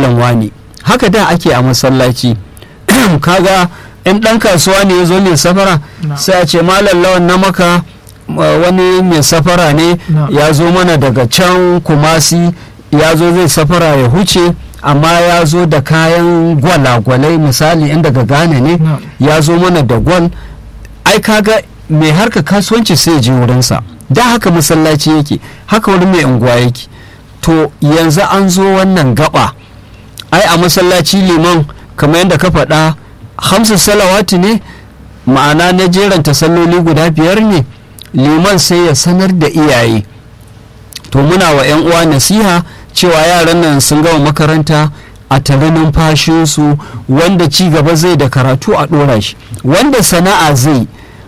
malam wani haka da ake a masallaci kaga in ɗan kasuwa ne ya zo mai safara Na. sai a ce malam lawan na maka uh, wani mai safara ne Na. ya zo mana daga can kumasi ya zo zai safara ya huce amma ya zo da kayan gwalagwalai misali in daga ghana ne Na. ya zo mana da gwal ai kaga mai harka kasuwanci sai ya je wurinsa da haka masallaci yake haka wani mai unguwa yake to yanzu an zo wannan gaba ai a masallaci liman kamar yadda ka faɗa hamsin salawati ne ma'ana na jeranta salloli guda biyar ne liman sai ya sanar da iyaye to muna wa 'yan uwa nasiha cewa yaran nan sun gama makaranta a tare numfashinsu wanda ci gaba zai da karatu a ɗora shi wanda sana'a zai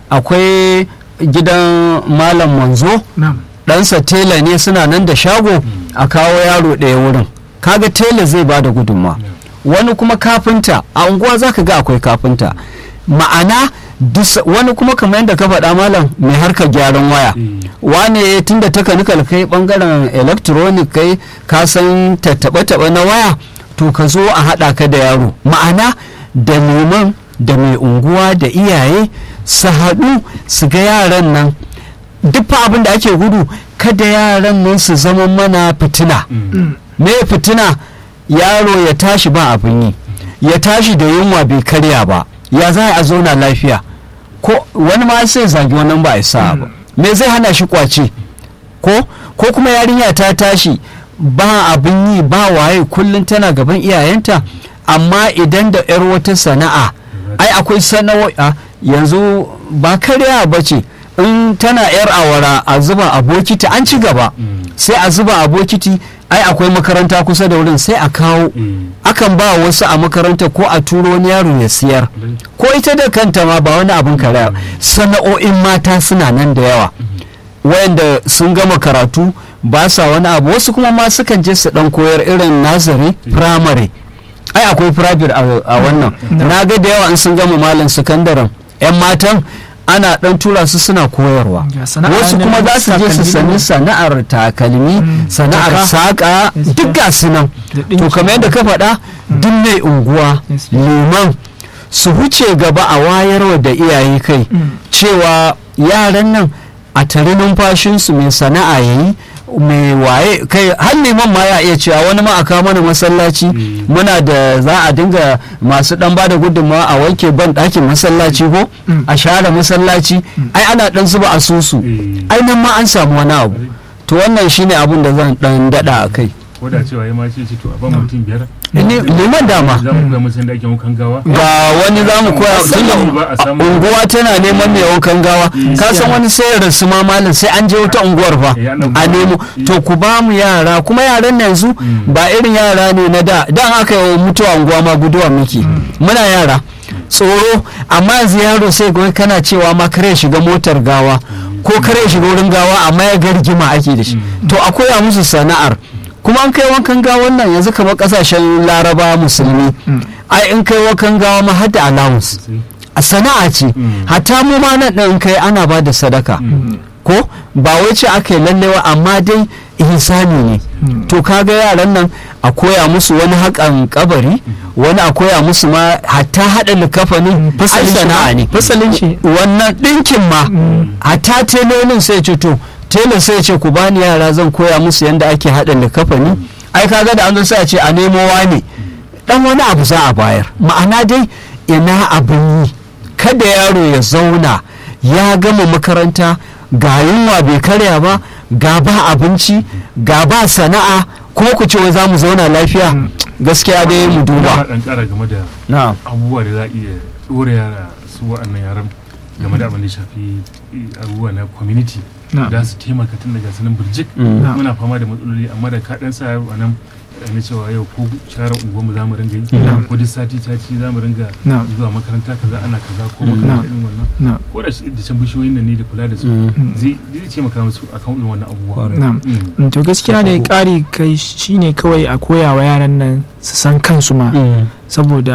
akwai gidan malam manzo na'am ɗansa tela ne suna nan da shago a kawo yaro ɗaya wurin kaga tela zai ba da gudunma wani kuma kafinta a unguwa za ka ga akwai kafinta ma'ana dus- wani kuma kamar yadda ka faɗa malam mai harkar gyaran waya wane tunda takanikal kai bangaren electronic kai ka san tattaɓe-taɓe na waya to ka zo a haɗa ka da yaro ma'ana da liman da mai unguwa da iyaye su haɗu su ga yaran nan duk fa abin da ake gudu kada yaran nan su zama mana fitina me fitina yaro ya tashi ba abin yi ya tashi da yunwa bai karya ba ya za a zauna lafiya ko wani ma sai zagi wannan ba a sa ba me zai hana shi kwace ko ko kuma yarinya ta tashi ba abin yi ba waye kullum tana gaban iyayenta amma idan da yar wata sana'a ai akwai sana'o'i a, yanzu ba karya ba ce in tana yar awara a zuba a bokiti an ci gaba sai a zuba a bokiti ai akwai makaranta kusa da wurin sai a kawo akan ba wasu a makaranta ko a turo wani yaro ya siyar ko ita da kanta ma ba wani abin karaya sana'o'in mata suna nan da yawa wayanda sun gama karatu ba sa wani abu wasu kuma ma sukan je su dan koyar irin nazari primary ai akwai private a a wannan na ga da yawa in sun gama malam sakandaren yan matan ana dan tura su suna koyarwa Ga sana'a wasu ne kuma na za su je su takalmi sani ne. sana'ar takalmi Mm, sana'ar jaka. saƙa Gaskiya. duk ga su nan Da to ɗinki. kamar yadda ka faɗa duk mai unguwa Gaskiya. liman su huce gaba a wayarwa da iyaye kai Mm. cewa yaran nan a tare numfashinsu mai sana'a ya yi mai waye kai har liman ma ya iya cewa wani ma a kawo mana masallaci Mm. muna da za a dinga masu dan bada gudunmawa a wanke ban ɗakin masallaci ko Mm. a share masallaci ai ana dan zuba asusu Mm. ai nan ma an samu wani abu to wannan shine abin da zan dan dada a kai ko da cewa ya ma ce ce to a ban mutum biyar Ni- liman dama za mu koya musu yadda ake wankan gawa ga wani za mu koya Musamman ba a tunda samu- unguwa tana neman mai wankan gawa ka san wani sai ya rasu ma malam sai an je wata unguwar fa Eh, ana a ba- nemo to ku ba mu yara kuma yaran yanzu Mm. ba irin yara ne na da dan aka yi mutuwa unguwa ma guduwa muke muna yara tsoro amma yanzu yaro sai ga kana cewa ma kare ya shiga motar gawa ko kare ya shiga wurin gawa amma ya ga rigima ake da shi to a koya musu sana'ar kuma an kai wankan gawan nan yanzu kamar kasashen laraba musulmi ai in kai wankan gawa ma har da allowance a sana'a ce Mm. hatta mu ma nan ɗin kai ana ba da sadaka ko ba wai ce aka yi lallewa amma dai ihsani ne to kaga yaran nan a koya musu wani haƙan kabari wani a koya musu ma hatta haɗa likafanin ai sana'a ne fasalin shi wannan ɗinkin ma hatta telolin sai ce to tela sai ce ku bani yara zan koya musu yadda ake haɗa likafani ai kaga da an zo sai a ce a nemo wani dan wani abu za a bayar ma'ana dai ina abin yi kada yaro ya zauna ya gama makaranta ga yunwa bai karya ba ga ba abinci ga ba sana'a kuma ku ce wai za mu zauna lafiya gaskiya dai mu Ina duba dan kara game da na'am abubuwa da za a iya ɗora yara su wa'annan yaran game da abin da ya shafi eh, abubuwa na community Na'am. da su taimaka tun daga sanin birjik Mm. Na'am. muna fama da matsaloli amma da ka dan sa yaro a nan eh, na cewa yau ko share unguwarmu za mu ringa yi Na'am. ko duk sati sati za mu ringa Na'am. zuwa makaranta kaza ana kaza ko Mm. makaranta irin wannan na'am ko da shi- da can bishiyoyin nan ne da kula da su Mm. zai zai taimaka musu akan irin wannan abubuwa Kwarai. na'am Mm. Mm, to gaskiya ne ƙari kai shine kawai a koya wa yaran nan su san kansu ma Mm. saboda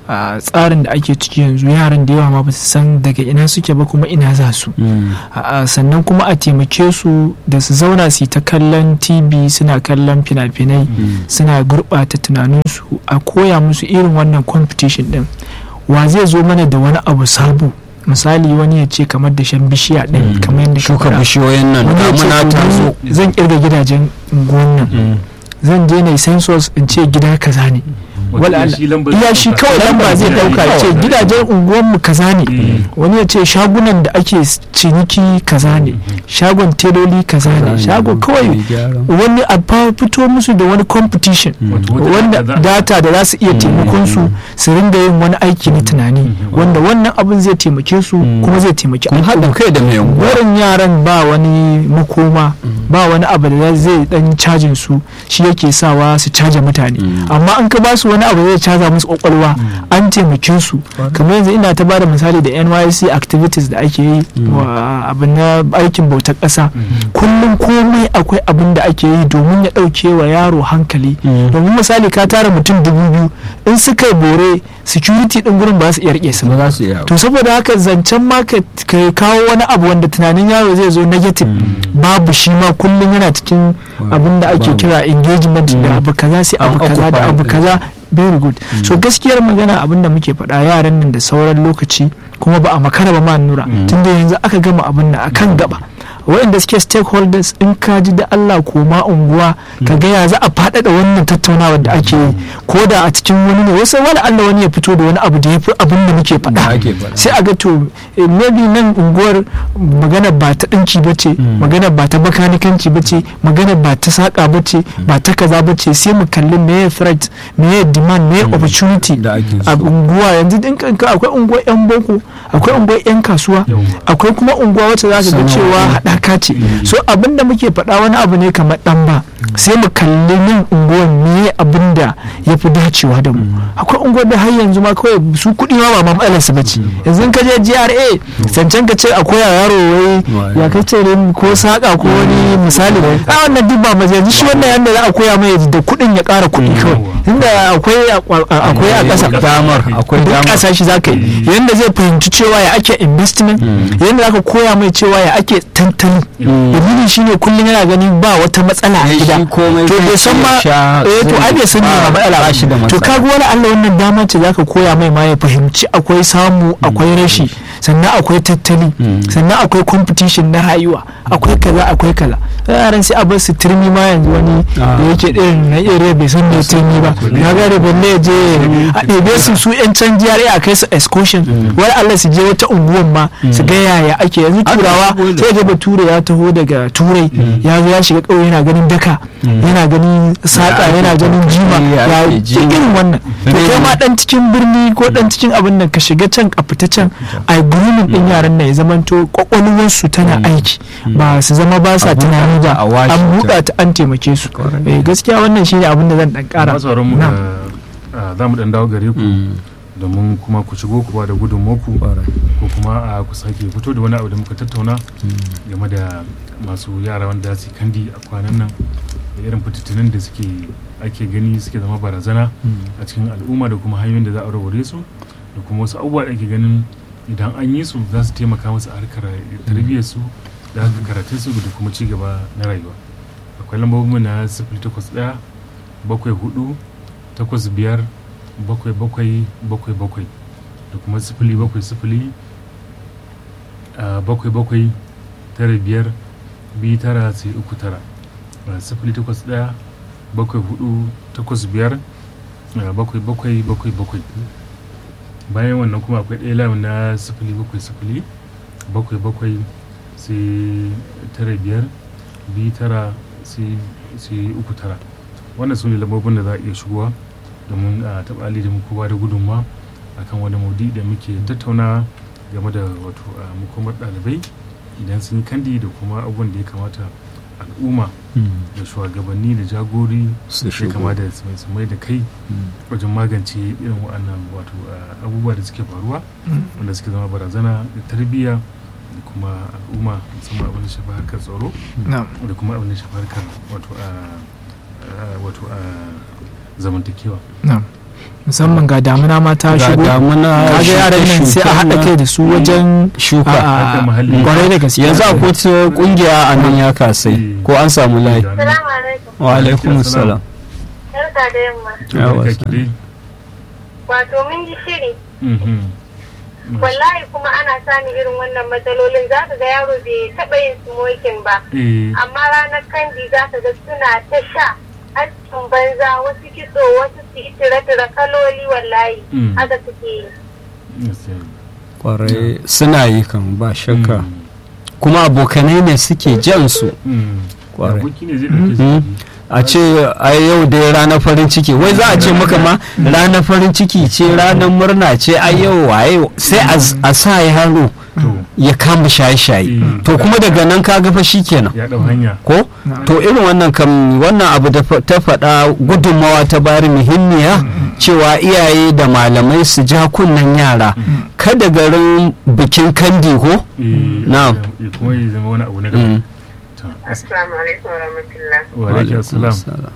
a tsarin da ake ciki yanzu yaran da yawa ma ba su san daga ina suke ba kuma ina za su a sannan kuma a taimake su da su zauna su yi ta kallon tv suna kallon fina-finai suna gurɓata tunaninsu a koya musu irin wannan competition din wa zai zo mana da wani abu sabo misali wani ya ce kamar da shan bishiya ɗin kamar yadda ka shuka faɗa. bishiyoyin nan wani ya ce damuna to ta ni zo zan kirga gidajen unguwan nan zan je na yi census in ce gida kaza ne wala Allah. iya shi kawai lamba zai dauka ya ce gidajen unguwanmu kaza ne wani ya ce shagunan da ake ciniki kaza ne shagon teloli kaza ne shago kawai wani a fa- fito musu da wani competition wanda data da za su iya taimakon su su ringa yin wani aiki na tunani wanda wannan abin zai taimake su kuma zai taimaki kun haɗa kai da mai unguwa barin yaran ba wani makoma ba wani abu da zai dan cajin su shi yake sawa su caja mutane amma an ka ba su wani abu da zai caza musu kwakwalwa an taimake su kamar yanzu ina ta bada misali da NYC activities da ake yi wa abin na aikin bautar ƙasa kullum komai akwai abin da ake yi domin ya ɗauke wa yaro hankali domin misali ka tara mutum dubu biyu in suka yi bore security ɗin gurin ba su iya rike su ba ba za su iya to saboda haka zancen ma ka ka kawo wani abu wanda tunanin yaro zai zo negative babu shi ma kullum yana cikin abin da ake Babu. kira engagement da abu kaza sai abu An kaza da occupy abu ɗin. kaza very good so gaskiyar magana abin da muke faɗa yaran nan da sauran lokaci kuma ba a makara ba ma nura tunda yanzu aka gama abin nan akan gaba waɗanda suke stakeholders in ka ji da Allah koma unguwa ka ga ya za a faɗaɗa wannan tattaunawar da ake yi ko da a cikin wani ne wasu wani Allah wani ya fito da wani abu da ya fi abin da muke Da faɗa ake faɗa. sai a ga to eh, maybe nan unguwar magana ba ta ɗinki ba ce magana ba ta bakanikanci ba ce magana ba ta saƙa ba ce ba ta kaza ba ce sai mu kalli meye threat meye demand meye opportunity da ake a so unguwa yanzu din kanka akwai unguwar yan boko akwai unguwar yan kasuwa akwai kuma unguwa wacce za ka ga Sana'o'i. cewa haɗaka ce so abin da muke faɗa wani abu ne kamar ɗan ba sai mu kalli nan unguwar me abin da ya fi dacewa da mu akwai unguwar da har yanzu ma kawai su kuɗi ma ba ma matsalar su bace yanzu in ka je GRA zancen ka ce akwai yaro wai ya kace ne ko saka ko wani misali a wannan duk ba yanzu shi wannan yanda za a koya mai da kuɗin ya ƙara kuɗi kawai inda akwai a- akwai a ƙasa damar akwai duk damar ƙasa shi za ka yi yadda zai fahimci cewa ya ake investment yadda za ka koya mai cewa ya ake tantali dalilin shi ne kullum yana gani ba wata matsala a Ai, gida shi komai to zai bai san iya ma sha, eh to zai ai bai san ba- ma matsala ba shi da ba to matsala. kaga wani Allah wannan dama ce zaka koya mai ma ya fahimci akwai samu akwai rashi sannan akwai tattali sannan akwai competition na rayuwa akwai kaza akwai kaza yaran sai a bar su turmi ma yanzu wani Ah. da yake irin na area bai san me turmi ba na ga da balle ya je a ɗebe su su yan can GRA a kai su excursion wani Allah su je wata unguwan ma su ga yaya ake yanzu Aka turawa shigo da- sai ga bature ya taho daga turai ya zo ya shiga ƙauye yana ganin daka yana ganin saƙa ake yana ganin jima ya ya ake duk jima. irin wannan to kai ma dan cikin birni ko dan cikin abin nan ka shiga can a fita can a grooming din yaran nan ya zamanto kwakwalwarsu tana aiki ba su zama ba sa A buɗa tunani ta, ba a washe an ta. buɗa ta an taimake su Eh, gaskiya wannan shine abin da zan dan ƙara masu sauran mu Na. da za mu dan dawo gare ku domin kuma ku shigo kuwa da gudunmoku ko kuma a ku sake fito da wani abu da muka tattauna game da masu yara wanda su yi kandi a kwanan nan da irin fitinin da suke ake gani suke zama barazana a cikin al'umma da kuma hanyoyin da za a warware su da kuma wasu abubuwa da ake ganin idan an yi su za su taimaka musu a harkar tarbiyyar su da harkar karatun su da kuma ci gaba na rayuwa akwai lambobin na sifili takwas ɗaya bakwai hudu takwas biyar bakwai bakwai bakwai bakwai da kuma sifili bakwai sifili a bakwai bakwai tara biyar biyu tara sai uku tara a sifili takwas ɗaya bakwai hudu takwas biyar a bakwai bakwai bakwai bakwai bayan wannan kuma akwai ɗaya layin na sifili bakwai sifili bakwai bakwai sai tara biyar biyu tara sai sai uku tara wannan su ne lambobin da za a iya shigowa domin a taɓa ali da mu kowa da gudunma akan wani maudi da muke tattauna game da wato a makomar ɗalibai idan sun yi kandi da kuma abubuwan da ya kamata al'umma da shugabanni da jagori Su ya shigo. kamata su mai- su mai da kai wajen magance irin waɗannan wato a, abubuwa da suke faruwa wanda suke zama barazana da tarbiyya da kuma al'umma musamman abin da shafi harkar tsaro na'am da kuma abin da shafi harkar wato a a- wato a zamantakewa na'am musamman ga damuna ma ta ga shigo damuna kaga yaran nan sai a haɗa kai da su wajen shuka a- a- Harkar muhalli. kwarai da gaske yanzu a kotu kungiya a nan ya kasai ko an samu layi Salamu alaikum. wa alaikum salam Barka da yamma. Yawa, Barka ki dai. Wato mun ji shiri. Mhm. Wallahi kuma ana sani irin wannan matsalolin za ka ga yaro bai taɓa yin smoking ba. Eh, Amma ranar kandi za ka ga suna ta sha askin banza wasu kitso wasu su yi tire-tire kaloli wallahi. Mm. Haka suke yi. gaskiya. kwarai suna yi kan ba shakka Mm. kuma abokanai ne suke jan su Mm. Kwarai. Aboki ne zai ɗauke Mhm. su. a ce a yau dai ranar farin ciki wai za a ce maka ma ranar farin ciki ce ranar murna ce a yau waye sai a z- a sa yaro To, ya kama shaye-shaye Mm. to kuma daga nan ka fa kenan ya ɗau hanya. ko to irin wannan kam wannan abu da fa- ta faɗa gudunmawa ta bari muhimmiya cewa iyaye da malamai su ja kunnen yara kada garin bikin kandi ko Eh, Na'am. eh, kuma ya zama wani abu na Mm. daban. To, Assalamu alaikum wa rahmatullah. Wa alaikum assalam.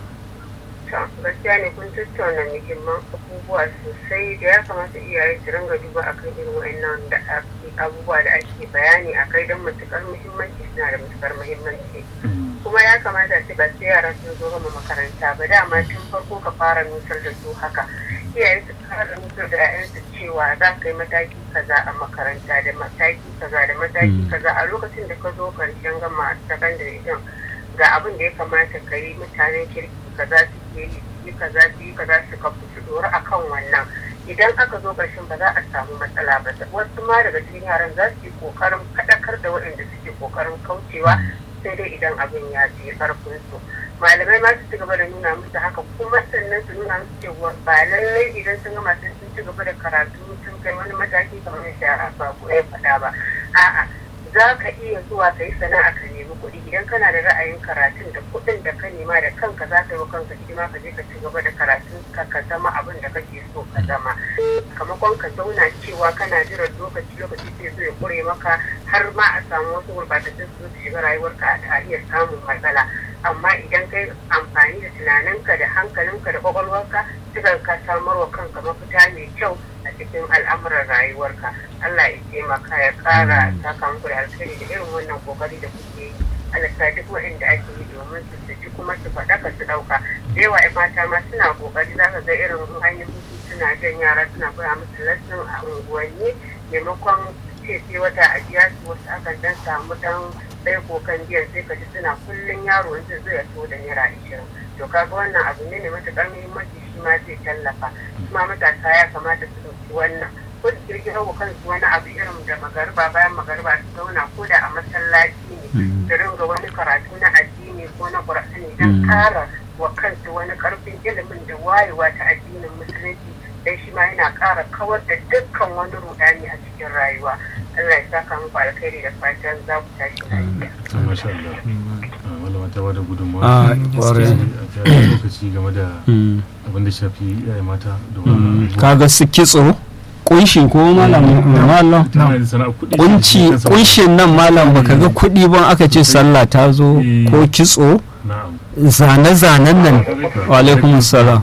gaskiya ne kun tattauna muhimman abubuwa sosai da ya kamata iyaye su ringa duba akan irin wa'annan da ake- abubuwa da ake bayani a kai don matukar muhimmanci suna da matukar muhimmanci Mm. kuma ya kamata su ba sai yara sun zo gama makaranta ba dama tun farko ka fara nusar da su haka iyaye su fara nusar da 'ya'yansu cewa za ka yi mataki kaza a makaranta da mataki kaza da mataki Mm. kaza a lokacin da ka zo karshen gama sakandare din ga abin da ya kamata ka yi mutanen kirki kaza suke yi su yi kaza su yi kaza su kafu su dora akan wannan idan aka zo ƙarshen ba za a samu matsala ba wasu ma daga cikin yaran za su yi ƙoƙarin faɗakar da waɗanda suke ƙoƙarin kaucewa sai dai idan abin ya fi ƙarfin su malamai ma su ci gaba da nuna musu haka kuma sannan su nuna musu cewa ba lallai idan sun gama sun sun ci gaba da karatu sun kai wani mataki kamar yadda ba ko ya faɗa ba a'a za ka iya zuwa ka yi sana'a ka nemi kuɗi idan kana da ra'ayin karatun da kuɗin da ka nema da kanka za ka yi wa kanka hidima ka je ka ci gaba da karatun ka ka zama abin da kake so ka zama kamakon ka zauna cewa kana jiran lokaci lokaci sai zo ya kure maka har ma a samu wasu gurbatattun su su shiga rayuwarka a iya samun matsala amma idan kai amfani da tunaninka da hankalinka da kwakwalwarka suka ka samar wa kanka mafita mai kyau a cikin al'amuran rayuwarka Allah ya taimaka ya kara saka muku da alkhairi da irin wannan kokari da kuke yi Allah sa duk waɗanda ake yi domin su su ji kuma su faɗaka su ɗauka da yawa ƴan mata ma suna kokari za ka ga irin hanyar hutu suna jan yara suna koya musu lesson a unguwanni maimakon ce sai wata a biya su wasu akan dan samu dan ɗaya kokan biyan sai ka ji suna kullum yaro in zai zo ya so da naira ashirin to kaga wannan abu ne mai matuƙar muhimmanci shi ma zai tallafa kuma matasa ya kamata su ɗauki wannan ko su kirkiro wa kansu wani abu irin da magariba bayan magariba su zauna ko da a masallaci ne su ringa wani karatu na addini ko na ƙur'ani don ƙara wa kansu wani ƙarfin ilimin da wayewa ta addinin musulunci dan shi ma yana ƙara kawar da dukkan wani rudani a cikin rayuwa Allah ya saka muku alkhairi da fatan za ku tashi lafiya. To, masha Allah. Ah, Malama ta bada gudunmawa. a kwarai a ta lokaci game da Mm. abin da shafi iyaye mata da Mm. wannan abubuwa. kaga su kitso kunshi ko malam malam Tana da sana'ar kuɗi. kunci shi kansa. kunshin nan malam baka ga kuɗi ban aka ce sallah ta zo Eh. ko kitso Na'am. zane-zanen nan wa alaikum salam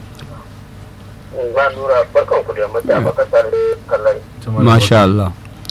ba nura barkan ku da mata baka tare kallon Ta malama. masha Allah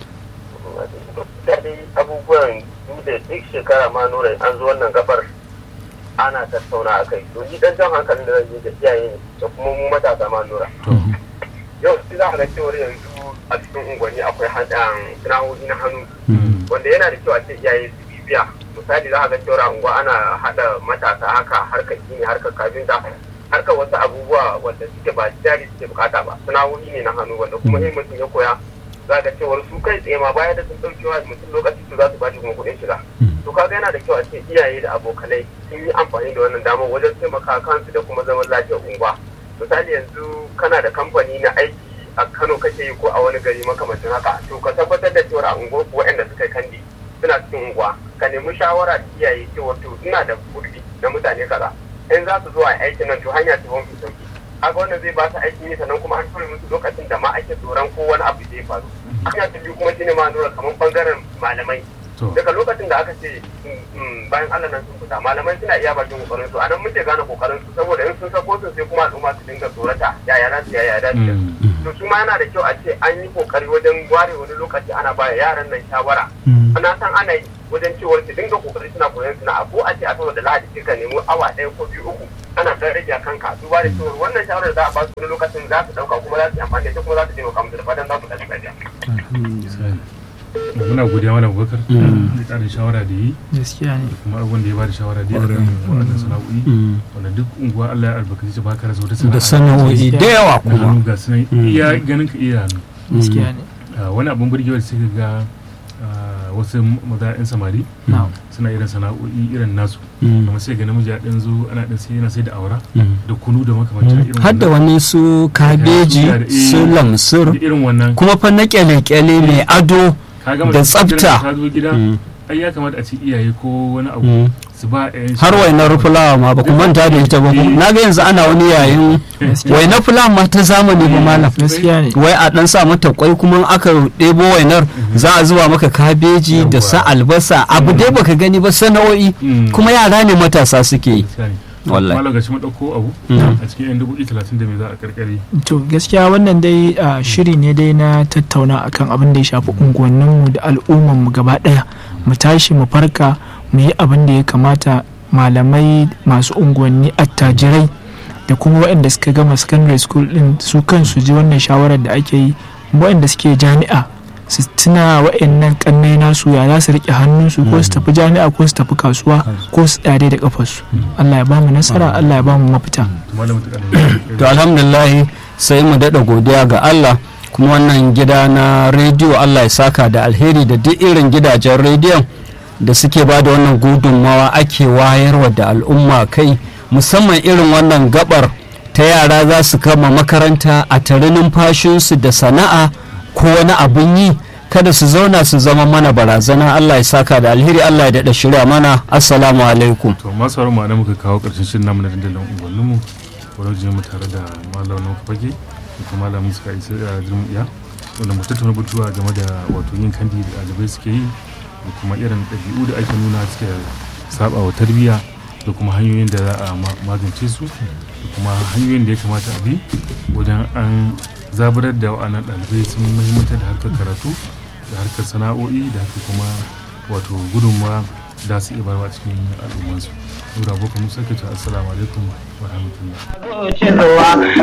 daɗi abubuwan duk da duk shekara ma nura an zo wannan gabar ana tattauna a kai to ni dan jan hankalin da zan yi da iyaye ne da kuma mu matasa ma nura yau sai za a ga cewar yanzu a cikin unguwanni akwai haɗin sana'o'i na hannu Mm. wanda yana da kyau a ce iyaye su bibiya misali za a ga cewar a unguwa ana haɗa matasa haka harkar gini harkar kafinta harkar wasu abubuwa wanda suke ba jari suke bukata ba sana'o'i ne na hannu wanda kuma in mutum ya koya za ga cewar su kai tsaye ma baya da sun ɗauki wa mutum lokaci su za su ba shi kuma kuɗin shiga to kaga yana da kyau a ce iyaye da abokanai sun yi amfani da wannan damar wajen taimaka kansu da kuma zaman lafiyar unguwa misali yanzu kana da kamfani na aiki a kano kake yi ko a wani gari makamancin haka to ka tabbatar da cewa a unguwar ku waɗanda suka yi kandi suna cikin unguwa ka nemi shawara da iyaye cewa to ina da kurdi na mutane kaza in za su zo a aikin nan to hanya ta mafi sauki haka wannan zai ba su aikin yi sannan kuma an tura musu lokacin da ma ake tsoron ko wani abu zai faru hanya ta biyu kuma shine ma nuna kamar bangaren malamai To. daga lokacin da aka ce mm, bayan Allah nan sun fita malamai suna iya bakin kokarin su anan muke gane kokarin su saboda in sun sako su sai kuma al'umma su dinga tsorata yaya na su yaya da su Mm. to su ma yana da kyau a ce an yi kokari wajen ware wani lokaci ana ba yaran nan shawara na san ana yi wajen cewar su dinga kokari suna koyon suna ko a ce a saboda lahadi sai ka nemi awa ɗaya ko biyu uku ana ɗan rage a kanka duba da cewar wannan shawarar da za a ba su wani lokacin za su ɗauka kuma za su yi amfani da ita kuma za su taimaka musu da fatan za su ɗan gajiya. Sai. muna godiya malam Abubakar da ƙarin shawara da yi gaskiya ne da kuma abubuwan da ya bada shawara da yi akan waɗannan sana'o'i wanda duk unguwa Allah ya albarkaci ba ka rasa wata sana'a da sana'o'i da yawa na kuma hannu ga sunan iya ganin ka iya hannu gaskiya ne Ah, wani abin burgewa da suka ga ah, wasu maza 'yan samari na'am suna irin sana'o'i irin nasu Mm. kuma sai ga namiji ya ɗan zo ana ɗan sai yana sai da awara da kunu da makamancin irin har da wannan. wani su kabeji da- su da lamsur irin wannan kuma fa na kyale-kyale mai ado ka gama da ka jira tsafta. ka zo gida Mm. ai ya kamata a ce iyaye ko wani abu Mm. su ba ƴaƴan har wainar fulawa ma ba ku manta da ita ba ku na ga yanzu ana wani yayin wainar fulawa ma ta zamani ba malam gaskiya ne wai a dan sa mata kwai kuma aka ɗebo wainar za a zuba maka kabeji da sa albasa abu dai baka gani ba sana'o'i Mm. kuma yara ne matasa suke yi Wallahi. malam gashi mun ɗauko abu Mm. a cikin yan dubu talatin da me za a karkare to gaskiya wannan dai ah, shiri ne dai na tattauna akan abin da ya shafi unguwanninmu da al'ummanmu gaba daya mu tashi mu farka mu yi abin da ya kamata malamai masu unguwanni attajirai da kuma waɗanda suka gama secondary school din su kansu ji wannan shawarar da ake yi waɗanda suke jami'a su tuna waɗannan kannai nasu ya za su riƙe hannunsu ko su tafi jami'a ko su tafi kasuwa ko su tsare da kafarsu Allah ya ba mu nasara Allah ya ba mu mafita to malam ta ƙarfi to alhamdulillah sai mu daɗa godiya ga Allah kuma wannan gida na rediyo Allah ya saka da alheri da duk irin gidajen rediyon da suke ba da wannan gudunmawa ake wayarwa da al'umma kai musamman irin wannan gabar ta yara za su kama makaranta a tare numfashinsu da sana'a ko wani abin yi kada su zauna su zama mana barazana Allah ya saka da alheri Allah ya daɗa shirya mana assalamu alaikum to masu sauran ma'ana muka kawo ƙarshen shirin namu na dandalin unguwanninmu wani je mu tare da malamin fage da kuma malamin suka isa a jirmiya wanda mu tattauna batuwa game da wato yin kandi da ɗalibai suke yi da kuma irin ɗabi'u da ake nuna suke saba wa tarbiyya da kuma hanyoyin da za a ma- magance su da kuma hanyoyin da ya kamata a bi wajen an zaburar da wa'annan ɗalibai sun muhimmantar da harkar karatu da harkar sana'o'i da harkar kuma wato gudunmawa da su iya barwa cikin al'ummansu. Nura Boko Musa ke ta assalamu alaikum wa rahmatullah. cewa